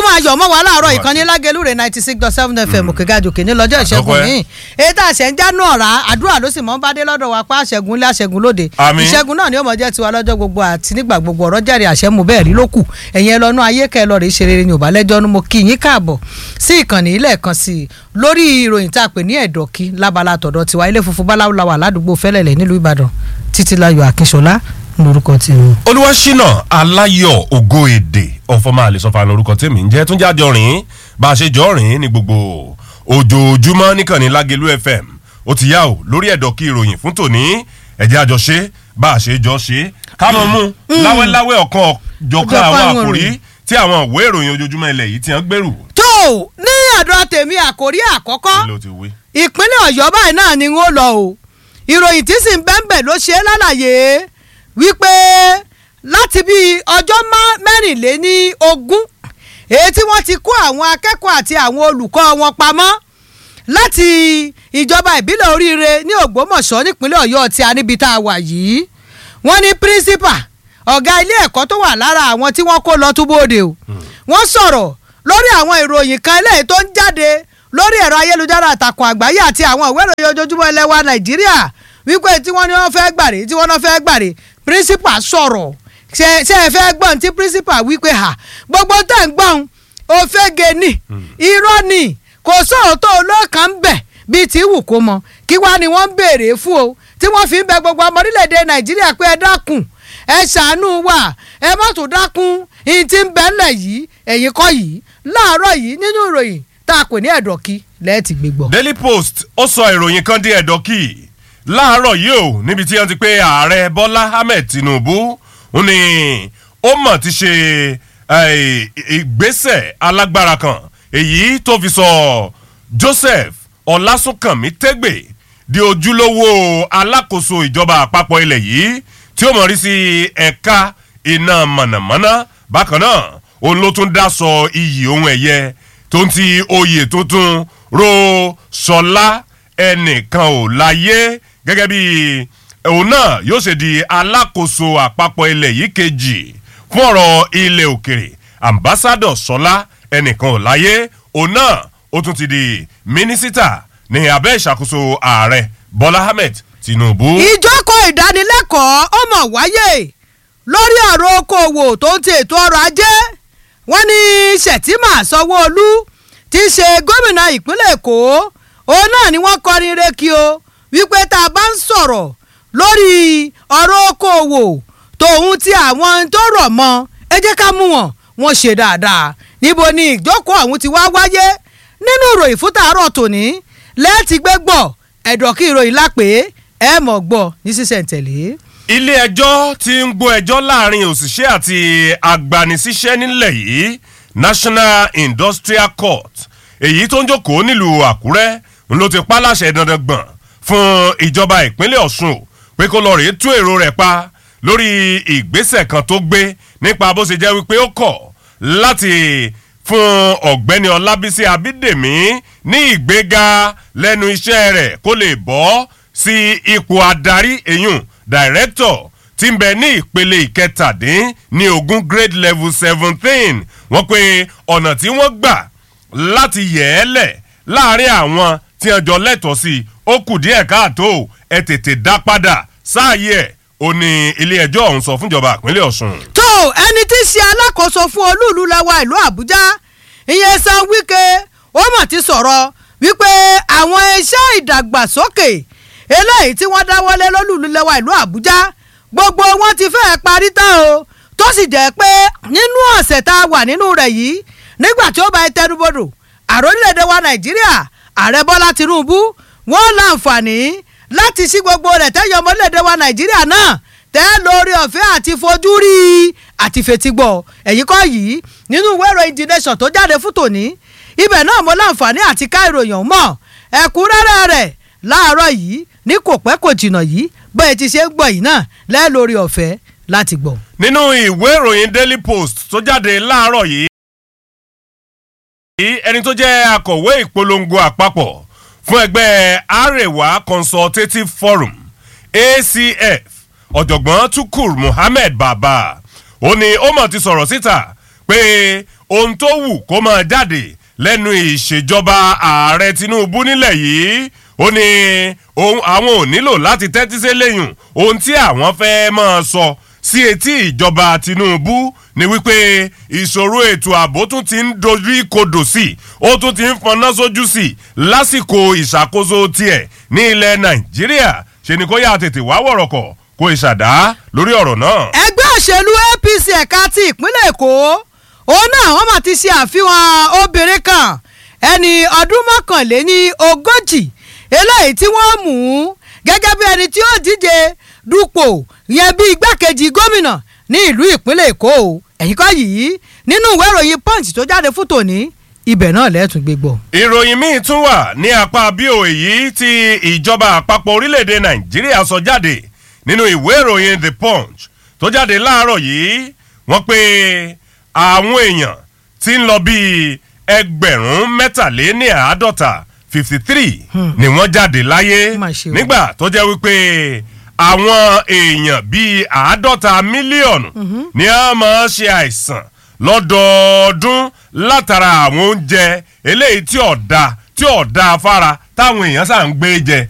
ayọ̀ mọ́ wa láàárọ̀ ìkànnì lágẹ̀lúrè ninety six dot seven fm òkègájòkè ní lọ́jọ́ ìṣẹ́gun Àdọ́kọ́ ẹ. yìí èyí tá a ṣẹ̀ ń jánu ọ̀rá àdúrà ló sì mọ́ ń bá dé lọ́dọ̀ wa pa àṣẹgun ilé àṣẹgun lóde Àmín. ìṣẹ́gun náà ni ó mọ̀ jẹ́ tiwa lọ́jọ́ gbogbo àti nígbà gbogbo ọ̀rọ̀ jẹ́rìí àṣẹ mu bẹ́ẹ̀ rí ló kù ẹ̀yin ẹ lọ́nu ayé kẹ́ ẹ lọ́ọ́ rí ṣe rere ní òbálẹ́jọ́ nu mo kí yín káàbọ̀ sí ìkànnì ilé ẹ̀kan sí i lórí ìròyìn tá a pè ní ẹ̀dọ̀kí lábala tọ̀dọ̀ tiwa ilé funfun báláwo la wà ládùúgbò fẹ́lẹ̀lẹ̀ nílùú ìbàdàn títílayọ̀ akínṣọlá lórúkọ tèmi. olúwaṣínà aláyọ̀ ògo èdè ọ̀fọ̀mọ́ àlesọ́fà lórúkọ tèmi ń jẹ́ tún jáde ọ̀rìn bá a ṣe jọ ọ̀rìn ní gbogbo ojoojúmọ́ níkànnì lágẹ̀lú fm ó ti yá o lórí ẹ̀dọ̀ kí ìròyìn fún tòní ẹ̀jẹ̀ àjọṣe bá a ṣe jọ ṣe kámọ́ mú láwẹ́láwẹ́ ọ̀kan ọ̀jọ̀kan Ọ̀jọ̀kan àwọn àwọn àkòrí ìròyìn. tí àwọn ìwé ìròyìn ojoojúmọ́ ilẹ̀ yìí ti hàn gbèrú tó ní àdúrà tèmi àkórí àkọ́kọ́ ló ti wí. ìpínlẹ̀ ọ̀yọ́ báyìí náà ni wọ́n lọ o ìròyìn tí sì ń bẹ́ńbẹ̀ ló ṣe é lálàyé wípé láti bí ọjọ́ má- mẹ́rìnléní ogún èyí tí wọ́n ti kó àwọn akẹ́kọ̀ọ́ àti àwọn olùkọ́ wọn pamọ́ láti ìjọba ìbílẹ̀ oríire ní ògbómọ̀ṣọ́ nípínlẹ̀ ọ̀yọ́ tí a níbi tá a wà yìí wọ́n ní pírísípà ọ̀gá ilé ẹ̀kọ́ tó wà lára àwọn tí wọ́n kó lọ túbọ̀dé o wọ́n sọ̀rọ̀ lórí àwọn ìròyìn kan eléyìí tó ń jáde lórí ẹ̀rọ ayélujára àtàkùn àgbáyé àti àwọn ìwé ìròyìn ojoojúmọ́ ilẹ̀ wa nàìjíríà wípé tí wọ́n ní wọ́n fẹ́ gbàre tí wọ́n náà fẹ́ gbàre pírísípà sọ̀rọ̀ ṣe ṣe ẹ fẹ́ gbọ́n tí pírísípà wípé ha gbogbo tẹ̀ ń gbọ́n òfégè ni irọ́ ni kò sóòótọ́ olóòkàn ń bẹ̀ bíi tí wù kó mọ kí wá ni wọ́n ń béèrè fún o tí wọ́n fi ń bẹ gbogbo ọmọ orílẹ̀-èdè nàìjíríà pé ẹ dákun ẹ ṣàánú wa ẹ má tún dákun ìyìn tí ń bẹ ńlẹ̀ yìí ẹ̀yìn kọ́ yìí láàárọ̀ yìí nínú ìròyìn tá a pè ní ẹ̀dọ̀kí lẹ́ẹ̀tì gbégbọ́. daily post ó sọ ìròyìn kan di ẹ̀dọ́ kì í láàárọ̀ yìí o níbi tí wọ́n ti pé ààrẹ bọ́lá ahmed tinubu ó ní ó mọ̀ ti ṣe eh, ìgbésẹ̀ alágbára kan èyí tó fi sọ joseph ọlásùnkànmí tẹ́gbẹ̀ di ojúlówó alákòóso ìjọba àpapọ̀ ilẹ̀ yìí tí ó mọ̀ rí sí ẹ̀ka iná mọ̀nàmọ́ná bákan náà òun ló tún dá sọ iyì ohun ẹ̀yẹ tó ń ti oyè tuntun ro sọlá ẹnìkan ò láyé gẹ́gẹ́ bí òun náà yóò ṣe di alákòóso àpapọ̀ ilẹ̀ yìí kejì fún ọ̀rọ̀ ilẹ̀ òkèrè ambassadọ̀ sọlá ẹnìkan ò láyé òun náà ó tún ti di mínísítà ní abẹ́ ìṣàkóso ààrẹ bọ́lá ahmed tinubu. ìjókòó ìdánilẹ́kọ̀ọ́ ó mọ̀ wáyé lórí ọ̀rọ̀ okòwò tó ń ti ètò ọrọ̀ ajé wọ́n ní sẹ̀tìmà sanwó-olú ti ṣe gómìnà ìpínlẹ̀ èkó òun náà ni wọ́n kọrin rékì o wípé tá a bá ń sọ̀rọ̀ lórí ọ̀rọ̀ okòwò tòun ti àwọn tó rọ̀ mọ́ ẹ jẹ́ ká mú wọn wọ́n ṣe dáadáa níbo ni ìjókòó ọ̀hún ti wá wáyé nínú ìròyìn fún tàárọ̀ tòní lẹ́ẹ̀tì gbé gbọ́ ẹ̀dọ̀ kí ìròyìn lápè ẹ mọ̀ gbọ́ ní sísẹ̀ntẹ̀lé. ilé ẹjọ́ ti ń gbọ́ ẹjọ́ láàrin òṣìṣẹ́ àti agbanisíṣẹ́ nílẹ̀ yìí national industrial court èyí tó ń jókòó nílùú àkúrẹ́ ń ló ti pa láṣẹ dandan gbọ̀n fún ìjọba ìpínlẹ̀ ọ̀ṣun o pé kó lọ rèé tú èrò rẹ̀ pa lórí ìgbésẹ̀ kan tó gbé nípa bó ṣe jẹ́ wípé ó kọ̀ láti fún ọ̀gbẹ́ni ọlábísí abídèmí ní ìgbéga lẹ́nu iṣẹ́ rẹ̀ kó lè bọ́ sí ipò adarí èyùn director tí ń bẹ ní ìpele ìkẹtàdín ní ogún grade level seventeen wọ́n pe ọ̀nà tí wọ́n gbà láti yẹ̀ ẹ́ lẹ̀ láàrin àwọn tí wọ́n jọ lẹ́tọ̀ọ́ sí i ó kù díẹ̀ káàtó ẹ tètè dá padà sáàyè ẹ̀ ó ní ilé ẹjọ́ ọ̀hún sọ fúnjọba ìpínlẹ̀ ọ̀sùn. tó ẹni tí í ṣe alákòóso fún olúùlú lẹ́wà ìlú àbújá ìyẹn san wíkẹ́ ó mọ̀ ti sọ̀rọ̀ wípé àwọn iṣẹ́ ìdàgbàsókè eléyìí tí wọ́n dáwọ́lé lólùlú lẹ́wà ìlú àbújá gbogbo wọn ti fẹ́ẹ́ parí tán o tó sì jẹ́ pé nínú ọ̀sẹ̀ tá a wà nínú rẹ̀ yìí nígbà tí ó bá ẹ tẹnubodò àròlélẹ̀dẹ̀ wa nàìjíríà ààrẹ bọ́lá tinubu wọ́n láǹfààní láti sí gbogbo rẹ̀ tẹ́yọ ọmọlẹ́dẹ̀ wa nàìjíríà náà tẹ́ lórí ọ̀fẹ́ àti fojú rí i àti fetígbọ́ ẹ̀yìn kọ́ yìí nínú ìwé ìròyìn the nation tó jáde fún tòní ibẹ̀ náà mo láǹfààní àti ká ìròyìn ọ̀hún mọ̀ ẹ̀kúnrẹ́rẹ́ rẹ̀ láàárọ̀ yìí ní kò pẹ́ kò jìnnà yìí bẹ́ẹ̀ ti ṣe ń gbọ́ yìí náà lẹ́ lórí ọ̀fẹ́ láti gbọ́. nínú ìwé ìròyìn daily post tó jáde láàárọ̀ yìí ẹni tó jẹ́ akọ̀wé ìpolongo àpapọ̀ fún ẹgbẹ́ arewa consultative forum acf ọ̀jọ̀gbọ́n tukur muhammed baba ó ní ó mọ̀ ti sọ̀rọ̀ síta pé ohun tó wù kó máa jáde lẹ́nu ìṣèjọba ààrẹ tinubu nílẹ̀ yìí ó ní ohun àwọn ò nílò láti tẹ́tí sí lẹ́yìn ohun tí àwọn fẹ́ máa sọ sí etí ìjọba tinubu ni wípé ìṣòro ètò ààbò tún ti ń dojú ìkodò sí i ó tún ti ń fọná sójú sí i lásìkò ìṣàkóso tiẹ̀ ní ilẹ̀ nàìjíríà ṣe ni kó yá tètè wá wọ̀rọ̀kọ̀ kó ìṣàdá lórí ọ̀rọ̀ náà. ẹgbẹ́ òṣèlú apc ẹ̀ka ti ìpínlẹ̀ èkó òun náà wọ́n máa ti ṣe àfihàn obìnrin kan ẹni ọdún mọ́kànléní ogójì eléyìí tí wọ́n mú gẹ́gẹ́ bí ẹni tí ó díje dupò yẹn bí igbákejì gómìnà ní ìlú ìpínlẹ̀ èkó ẹ̀yìn kọ́ yìí nínú ìwé ìròyìn punch tó jáde fún tòní ibẹ̀ náà lẹ́ẹ̀tún gbé gbọ́. ìròyìn míì tún wà ní apá bíò èyí tí ìjọba àpapọ̀ orílẹ̀-èdè nàìjíríà sọ jáde nínú ìwé ìròyìn the punch tó jáde láàárọ̀ yìí wọ́n pé àwọn èèyàn ti ń lọ bíi ẹgbẹ̀rún mẹ́tàléní àádọ́ta fifty three ni wọ́n jáde láyé Mà ṣe o. nígbà tó jẹ́ wípé àwọn èèyàn bíi àádọ́ta mílíọ̀nù ni a máa ṣe àìsàn lọ́dọọdún látara àwọn oúnjẹ eléyìí tí ọ̀dà tí ọ̀dà afárá táwọn èèyàn sà ń gbé jẹ